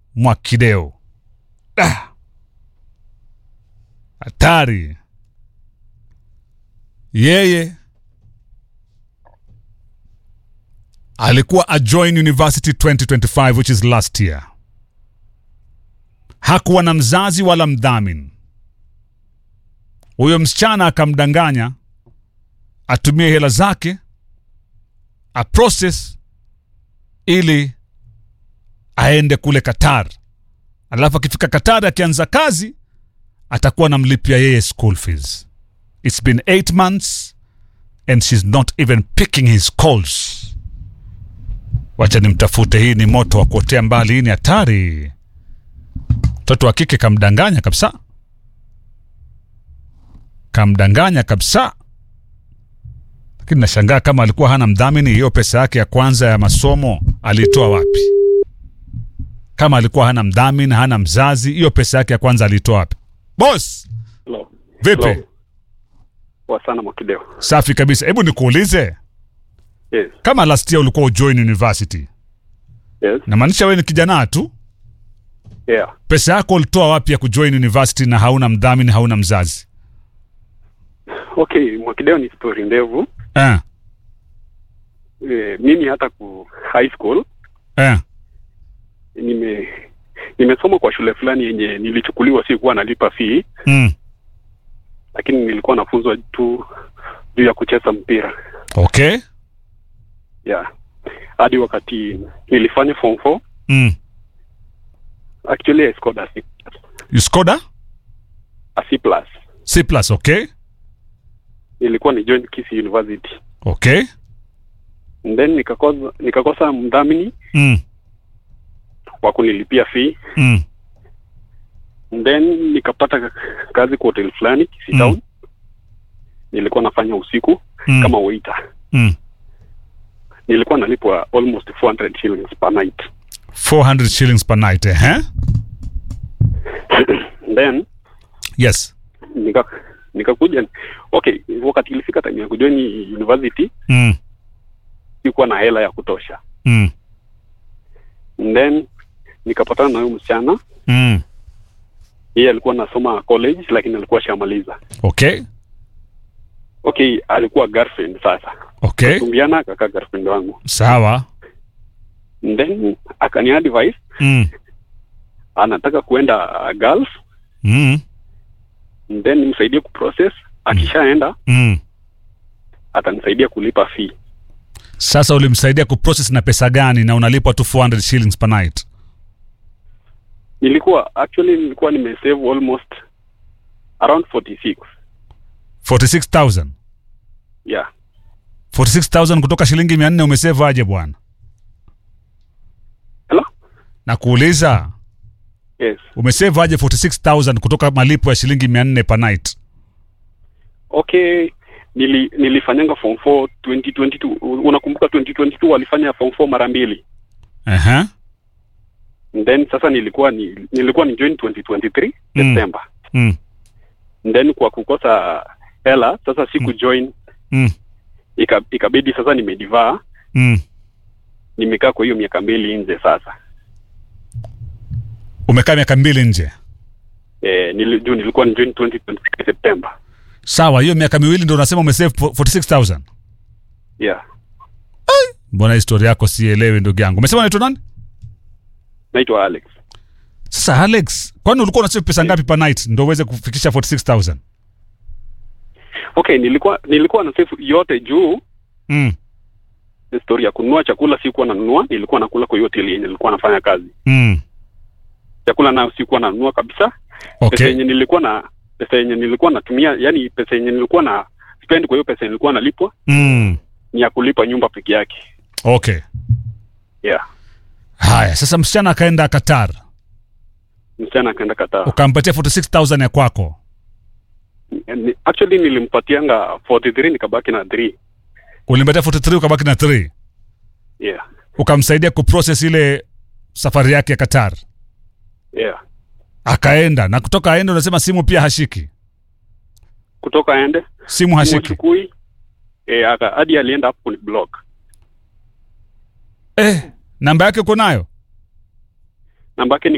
Mwakideo. Ah. Hatari. Yeye alikuwa ajoin university 2025 which is last year. Hakuwa na mzazi wala mdhamini. Huyo msichana akamdanganya atumie hela zake a process ili aende kule Qatar, alafu akifika Qatar akianza kazi atakuwa anamlipia yeye school fees. It's been eight months and she's not even picking his calls. Wacha nimtafute, hii ni moto wa kuotea mbali, hii ni hatari. Mtoto wa kike kamdanganya kabisa, kamdanganya kabisa. Lakini nashangaa kama alikuwa hana mdhamini, hiyo pesa yake ya kwanza ya masomo aliitoa wapi? Kama alikuwa hana mdhamini, hana mzazi, hiyo pesa yake ya kwanza aliitoa wapi? Boss, Hello. vipi? Hello. Poa sana Mwakideo. Safi kabisa. Hebu nikuulize, Yes. kama last year ulikuwa ujoin university, Yes. namaanisha wewe ni kijana tu, Yeah. pesa yako ulitoa wapi ya kujoin university na hauna mdhamini, hauna mzazi? Okay, Mwakideo ni story ndefu. Eh, E, mimi hata ku high school eh, nime nimesoma kwa shule fulani yenye nilichukuliwa, si kuwa nalipa fee, mm. lakini nilikuwa nafunzwa tu juu ya kucheza mpira. Okay. Yeah. Hadi wakati nilifanya form 4, Mm. actually I scored a C, You scored a a C plus. C plus, okay? Nilikuwa ni join Kisii University. Okay. And then nikakosa nikakosa mdhamini Mm. wa kunilipia fee Mm. then nikapata kazi kwa hotel fulani Kisii Mm. Town. Nilikuwa nafanya usiku Mm. kama waiter. Mm. Nilikuwa nalipwa almost 400 shillings per night. 400 shillings per night, eh? eh? then Yes. nika nikakuja okay, wakati ilifika time ya kujoin university Mm. sikuwa na hela ya kutosha. Mm. then nikapatana na huyo msichana, Mm. yeye alikuwa anasoma college lakini alikuwa shamaliza. Okay. Okay, alikuwa girlfriend sasa. Okay. Tumbiana akakaa girlfriend wangu. Sawa. then akani advise Mm. anataka kuenda uh, Gulf Mm. then nimsaidie kuprocess akishaenda Mm. atanisaidia kulipa fee Sasa ulimsaidia kuprocess na pesa gani na unalipwa tu 400 shillings per night? nilikuwa actually nilikuwa nimesave almost around 46 46000. yeah 46000 kutoka shilingi 400 umesave aje bwana? hello Na kuuliza yes umesave aje 46000 kutoka malipo ya shilingi 400 per night? okay nili nilifanyanga form 4 2022 unakumbuka 2022 walifanya form 4 mara mbili Aha. then sasa nilikuwa ni, nilikuwa ni join 2023 Mm. September Mm. then kwa kukosa hela sasa siku join Mm. ika, ikabidi sasa nimedivaa Mm. nimekaa kwa hiyo miaka mbili nje sasa Umekaa miaka mbili nje. eh, nili, juu nilikuwa ni join 2023 September Sawa, hiyo miaka miwili ndio unasema umesave 46000. yeah Mbona historia yako sielewi ndugu yangu. Umesema unaitwa nani? naitwa Alex Sasa Alex, kwani ulikuwa unasave pesa ngapi per night ndio uweze kufikisha 46000? okay nilikuwa nilikuwa na save yote juu Mm. story ya kununua chakula sikuwa nanunua nilikuwa nakula kwa hiyo hoteli yenye nilikuwa nafanya kazi Mm. chakula nayo sikuwa nanunua kabisa pesa Okay. yenye nilikuwa na pesa yenye nilikuwa natumia yani pesa yenye nilikuwa na spend kwa hiyo pesa yenye nilikuwa nalipwa Mm. ni ya kulipa nyumba peke yake Okay. yeah Haya, sasa msichana akaenda Qatar. msichana akaenda Qatar Ukampatia 46000 ya kwako. Ni- actually nilimpatianga 43 nikabaki na 3 Ulimpatia 43 ukabaki na 3. yeah Ukamsaidia kuprocess ile safari yake ya Qatar. yeah Akaenda na kutoka aende unasema simu pia hashiki. kutoka aende Simu hashiki. Mwachukui eh, aka- hadi alienda hapo kuni block Eh, namba yake uko nayo? namba yake ni